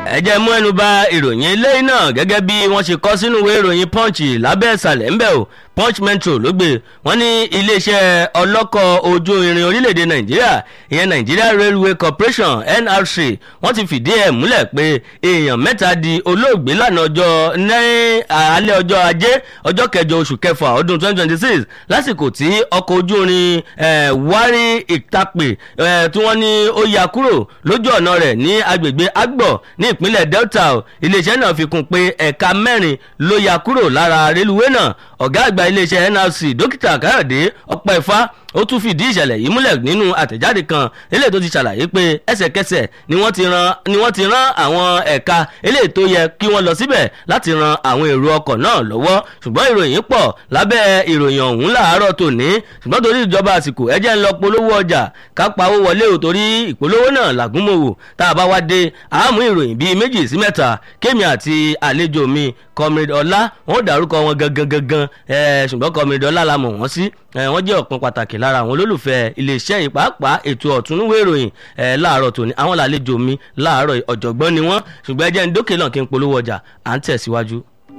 ẹ jẹ́ mú ẹnu bà ìròyìn eléyìí náà gẹ́gẹ́ bí wọ́n ṣe kọ sínú ìwé ìròyìn punch lábẹ́ ìsàlẹ̀ ńbẹ̀ o punch metro ló gbé wọ́n ní iléeṣẹ́ ọlọ́kọ̀ ojú irin orílẹ̀-èdè nàìjíríà ìyẹn nigeria railway corporation nrc wọ́n ti fìdí ẹ̀ múlẹ̀ pé èèyàn mẹ́ta di olóògbé lánàá ọjọ́ ní alẹ́ ọjọ́ ajé ọjọ́ kẹjọ oṣù kẹfà ọdún 2026 lásìkò tí ọkọ̀ ojú irin wárí ìtàpè tí wọ́n ní ó ya kúrò lójú ọ̀nà rẹ̀ ní agbègbè agbọ̀ ní ìpínlẹ̀ delta iléeṣẹ́ náà fi kún pé ẹ̀ka mẹ́rin ló ya kúrò lára rélùwé náà ọ̀gá àgbà iléeṣẹ́ nrc dókítà káyọ̀dé ọpẹ́fà ó tún fìdí ìṣẹ̀lẹ̀ yìí múlẹ̀ nínú àtẹ̀jáde kan eléyìí tó ti ṣàlàyé pé ẹsẹ̀kẹsẹ̀ ni wọ́n ti ran ni wọ́n ti rán àwọn ẹ̀ka eléyìí tó yẹ kí wọ́n lọ síbẹ̀ láti ran àwọn èrò ọkọ̀ náà lọ́wọ́ ṣùgbọ́n ìròyìn pọ̀ lábẹ́ ìròyìn ọ̀hún làárọ̀ tòní ṣùgbọ́n torí ìjọba àsìkò ẹjẹ́ ń lọ polówó ọjà ká pawó wọlé o torí ìpolówó náà làgúnmòwò tá a bá wá dé àmú ìròyìn bíi méjì sí mẹ́ta kémi àti àlejò mi comrade ọlá wọn ò dárúkọ wọn gangan gangan ṣùgbọ́n comrade ọlá la mọ̀ wọ́n sí wọ́n jẹ́ ọ̀kan pàtàkì lára àwọn olólùfẹ́ iléeṣẹ́ yìí pàápàá ètò ọ̀túnúwé ìròyìn láàárọ̀ tòní àwọn làlejò mi láàárọ̀ ọ̀jọ̀gbọ́n ni wọ́n ṣùgbọ́n ẹ jẹ́ ń dókè náà kí n polówó ọjà à ń tẹ̀síwájú.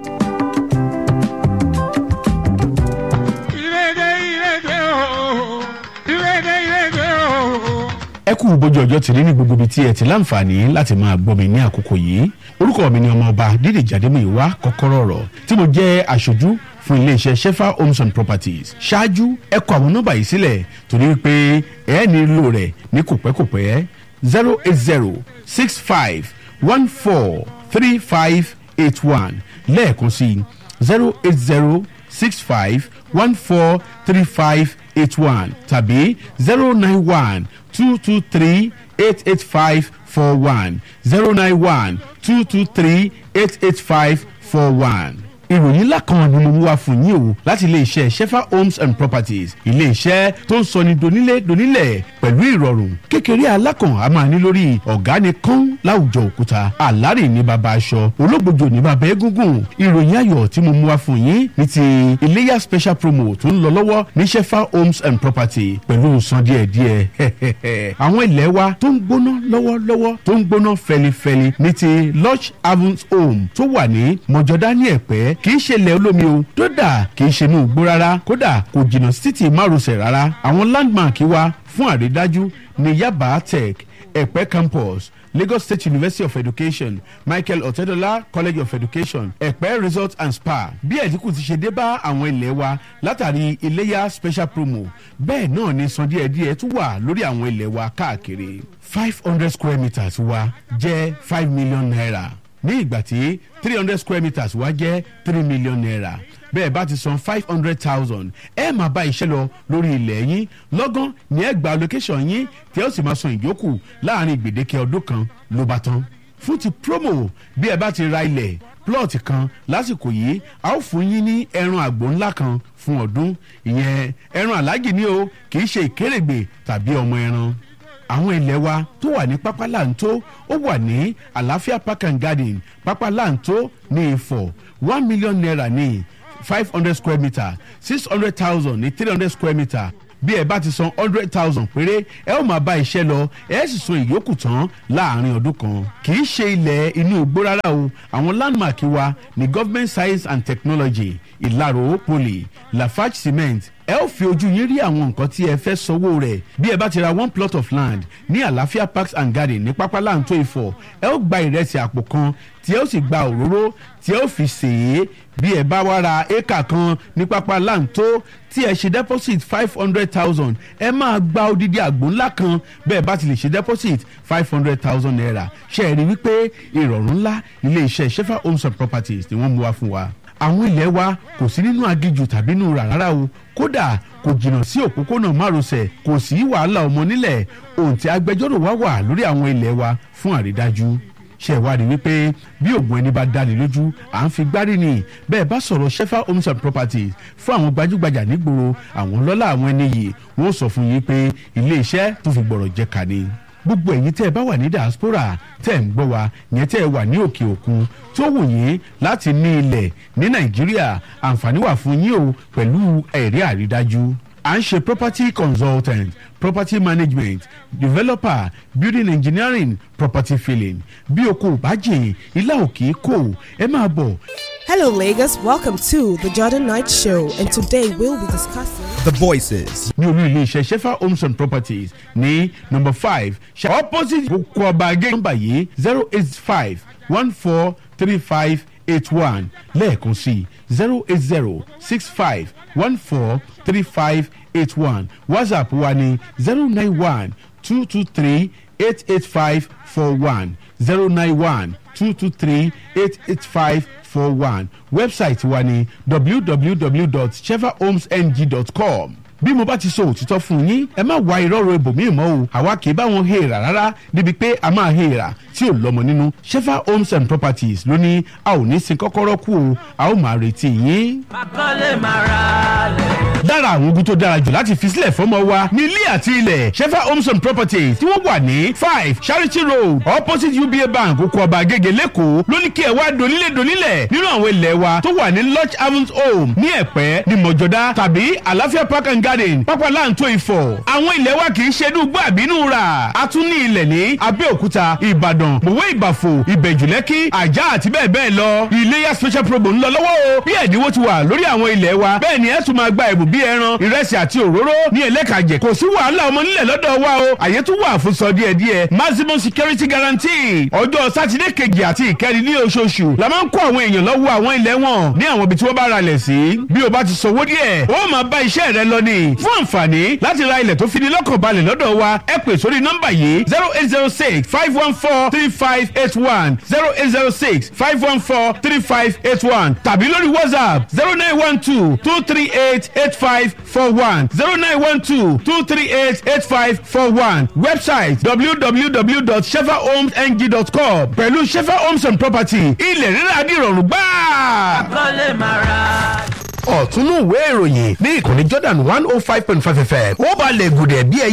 ẹ kú bójú ọjọ́ tìrí ní gbogbo ibi tí ẹ ti láǹfààní láti máa gbọ́ mi ní àkókò yìí orúkọ mi ni ọmọọba dídè jàdémùíwá kọ́kọ́rọ́ ọ̀rọ̀ tí mo jẹ́ aṣojú fún iléeṣẹ́ shefa homes and properties ṣáájú ẹ kọ àwọn nọ́mbà yìí sílẹ̀ torí pé ẹ nílò rẹ̀ ní kòpẹ́kòpẹ́ zero eight zero six five one four three five eight one lẹ́ẹ̀kan sí zero eight zero six five one four three five eight one tàbí zero nine one two two three eight eight five four one zero nine one two two three eight eight five four one ìròyìn ńlá kan ni mo mú wá fún yín o láti iléeṣẹ́ shefa homes and properties iléeṣẹ́ tó ń sọni donílé donílẹ̀ pẹ̀lú ìrọ̀rùn kékeré alákàn a máa ní lórí ọ̀gá ni kán láwùjọ òkúta àlárè ní baba aṣọ ológbòjò ní baba egungun ìròyìn ayọ̀ tí mo mú wá fún yín ní ti iléyà special promo tó ń lọ lọ́wọ́ ní shefa homes and property pẹ̀lú san díẹ̀díẹ̀ àwọn ilẹ̀ wa tó ń gbóná lọ́wọ́lọ́wọ́ tó ń gbóná fẹlifẹli ní ti lodge havens home tó wà ní mọ̀jọ́dá ní ẹ̀pẹ́ kì í ṣe ilẹ̀ olómi o kódà kì í ṣe inú igbó rárá kódà kò jìnnà sí títì márosẹ̀ rárá àwọn landmark wa fún àrídájú ní yaba tech ẹ̀pẹ́ campus lagos state university of education michael otedola college of education ẹ̀pẹ́ resort and spa bí ẹ̀dínkù ti ṣe dé bá àwọn ilẹ̀ wa látàrí iléyà special promo bẹ́ẹ̀ náà ni san díẹ̀díẹ̀ tún wà lórí àwọn ilẹ̀ wa káàkiri five hundred square meters wa jẹ́ five million naira ní ìgbà tí three hundred square meters wá jẹ́ three million naira bẹ́ẹ̀ bá ti san five hundred thousand ẹ máa bá iṣẹ́ lọ lórí ilẹ̀ yín lọ́gán ní ẹ gba location yín tí ẹ ó sì máa san ìyókù láàrin gbèdéke ọdún kan ló bá tán fún ti promo bí ẹ bá ti ra ilẹ̀ plot kan lásìkò yìí a ó fún yín ní ẹran àgbò ńlá kan fún ọdún ìyẹn ẹran aláàjì ni o kì í ṣe ìkérègbè tàbí ọmọ ẹran àwọn ilẹ̀ wa tó wà ní pápá láǹtó ó wà ní àlàáfíà park and garden pápá láǹtó ní ìfọ̀ one million naira ní five hundred square metre six hundred thousand ní three hundred square metre bí ẹ bá ti san hundred thousand péré ẹ ó máa bá iṣẹ́ lọ ẹ sì san ìyókù tán láàrin ọdún kan kì í ṣe ilẹ̀ inú igbó rárá o àwọn landmark wa ní government science and technology ìlàrò poly lafarge cement ẹ ó fi ojú yín rí àwọn nǹkan tí ẹ fẹ́ sanwó rẹ̀ bí ẹ bá ti ra one plot of land ní àlàáfíà parks and garden ní pápá láǹtó ìfọ̀ ẹ ó gba ìrẹsì àpò kan tí ẹ ó sì gba òróró tí ẹ ó fi sèé bí ẹ bá wá ra éka kan ní pápá láǹtó tí ẹ ṣe deposit five hundred thousand ẹ máa gba odidi àgbò ńlá kan bẹ́ẹ̀ bá ti lè ṣe deposit five hundred thousand naira ṣe é rí wípé ìrọ̀rùn ńlá ilé iṣẹ́ shefa homes and properties ni wọ́n mú wá fún wa àwọn ilẹ̀ wa kò sí nínú agijù tàbí nínú rárá o kódà kò jìnnà sí òpópónà márosẹ̀ kò sí wàhálà ọmọ nílẹ̀ ohun tí agbẹjọ́rò wa wà lórí àwọn ilẹ̀ wa fún àrídájú ṣe ìwádìí wípé bí oògùn ẹni bá dáni lójú à ń fi gbárí ni bẹ́ẹ̀ bá sọ̀rọ̀ shefa homes and properties fún àwọn gbajúgbajà nígboro àwọn lọ́lá àwọn ẹni yìí wọ́n sọ fún yín pé ilé iṣẹ́ tó fi gbọ̀rọ̀ jẹ́ ká ni gbogbo ẹ̀yin tẹ́ ẹ bá wà ní diaspora tẹ́ ẹ ń gbọ́ wa yẹn tẹ́ ẹ wà ní òkè òkun tó wù yín láti ní ilẹ̀ ní nàìjíríà àǹfààní wà fún yín o pẹ̀lú ẹ̀rí àrídájú à ń ṣe property consultant property management developer building engineering property filling bí o kò bá jìn ilá òkè kò ẹ máa bọ̀. Hello, Lagos. Welcome to the Jordan Knight Show, and today we'll be discussing. The voices. ní olú iléeṣẹ́ shefa homes and properties ní number five ṣe- opposite kókó ọba agé nọ́mbà yìí zero eight five one four three five eight one lẹ́ẹ̀kan sí zero eight zero six five one four three five eight one whatsapp wa ní zero nine one two two three eight eight five four one zero nine one two two three eight eight five four one website wa ní www.chevahomesng.com bí mo bá ti sọ òtítọ́ fún yín ẹ má wá irọ́rọ̀ ibòmíì mọ́ o àwa kì í bá wọn hèèrà rárá débi pé a máa hèèrà tí ò lọ́mọ nínú shefa homes and properties ló ní a ò ní sin kọ́kọ́rọ́ kú o a ó máa retí yín. lára àwọn ogun tó dára jù láti fi sílẹ̀ fọ́mọ wa ní ilé àti ilẹ̀ shefa homes and properties tí wọ́n wà ní five charity road opposite uba bank oko ọba agége lẹ́kọ̀ọ́ ló ní kí ẹ wá donílé donílẹ̀ nínú àwọn ilẹ̀ wa tó wà ní lodge havens home ní ẹ̀pẹ́ ní mọ̀jọ́dá tàbí àlàáfíà park and garden pápá láǹtó ìfọ̀ àwọn ilẹ̀ wa kì í ṣe inú gbọ́ àbínú rà a tún ní ilẹ̀ ní abẹ́òkúta ìbàdàn mọ̀wé ìbàfò ìbẹ̀jùlẹ́kì àjà àti bẹ́ẹ̀ bẹ́ẹ̀ lọ iléyà special promo ń lọ lọ́wọ́ o bí ẹ̀dínwó ti wà lórí àwọn ilẹ̀ wa bẹ́ẹ̀ ni ẹ tún máa gba ẹ̀bùn bíi ẹran ìrẹsì àti òróró ní ẹlẹ́kàjẹ kò sí wàhálà ọmọ nílẹ̀ lọ́dọ̀ wa o àyè tún wà fún sọ díẹ̀ díẹ̀ maximum security guarantee ọjọ́ sátidé kejì àti ìkẹrin ní oṣooṣù la máa ń kó àwọn èèyàn lọ́wọ́ àwọn ilẹ̀ wọn ní àwọn ibi tí wọ́n bá ralẹ̀ sí bí o bá ti sanwó díẹ̀ ó máa bá iṣẹ́ rẹ lọ ní fún àǹfààní láti ra ilẹ̀ tó fi ní lọ́kàn balẹ̀ lọ́dọ̀ wa ẹ pè sórí nọ́mbà yìí zero eight zero six five one four three five eight one zero eight zero six five one four three five eight one tàbí lórí whatsapp zero nine one two two three eight eight five four one zero nine one two two three eight eight five four one website www.shefahomesng.com pẹ̀lú shefa homes and property ilẹ̀ rírà dìrọ̀rùn gbáà ọ̀túnú ìwé ìròyìn ní ìkànnì jordan one oh five point five fm ó balẹ̀ gùdẹ̀ bí ẹ